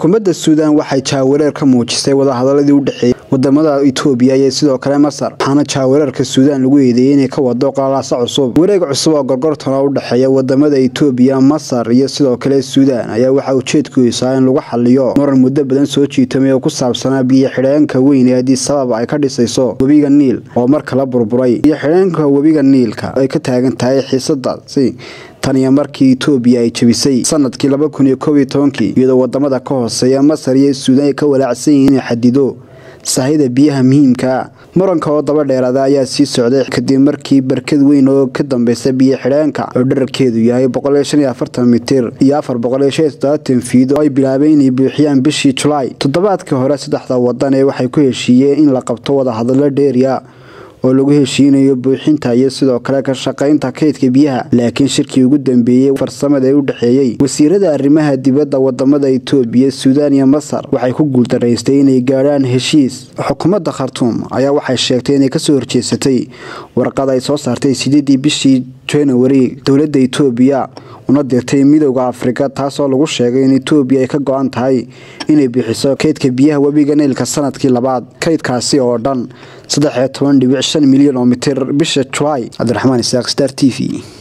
xukuumadda suudaan waxay jaawareer ka muujisay wadahadaladii u dhexeeyay wadamada itoobiya iyo sidoo kale masar waxaana jaawareerka suudaan lagu eedeeyey inay ka wado qalaasa cusub wareeg cusub oo gorgortana u dhexeeya wadamada itoobiya masar iyo sidoo kale suudaan ayaa waxaa ujeedkiisaa in lagu xaliyo muran muddo badan soo jiitamay oo ku saabsanaa biyo xidheenka weyn ee haddii sabab ay ka dhisayso webiga niil oo mar kala burburay biyo xidheenka webiga niilka ay ka taagan tahay xiisadaasi tan iyo markii itoobiya ay jebisay sanadkii laba kun iyo koob iyo tobankii iyadoo wadamada ka hooseeya masar iyo suudaan ay ka walaacsan yihiin inay xadido sahayda biyaha muhiimkaa muranka oo daba dheeraada ayaa sii socday kadib markii barkad weyn oo ka dambeysa biyo xidheenka oo dherarkeedu yahay mitir iyo fiid oo ay bilaabeen inay buuxiyaan bishii julaay toddobaadkii hore saddexda wadan ee waxay ku heshiiyeen in la qabto wadahadalo dheeriya oo lagu heshiinayo buuxinta iyo sidoo kale ka shaqaynta kaydka biyaha laakiin shirkii ugu dambeeyey farsamada ee u dhexeeyey wasiirada arrimaha dibadda wadamada itoobiya suudaan iyo masar waxay ku guuldaraystay inay gaadhaan heshiis xukuumadda khartuum ayaa waxay sheegtay inay kasoo horjeesatay warqad ay soo saartay sideedii bishii januari dowladda itoobiya una dirtay midowda afrika taasoo lagu sheegay in itoobiya ay ka go-an tahay inay bixiso kaydka biyaha webiga niilka sanadkii labaad kaydkaasi oo dhan milyan oo mitir bisha julaay cabdiraxmaan isaaq star t v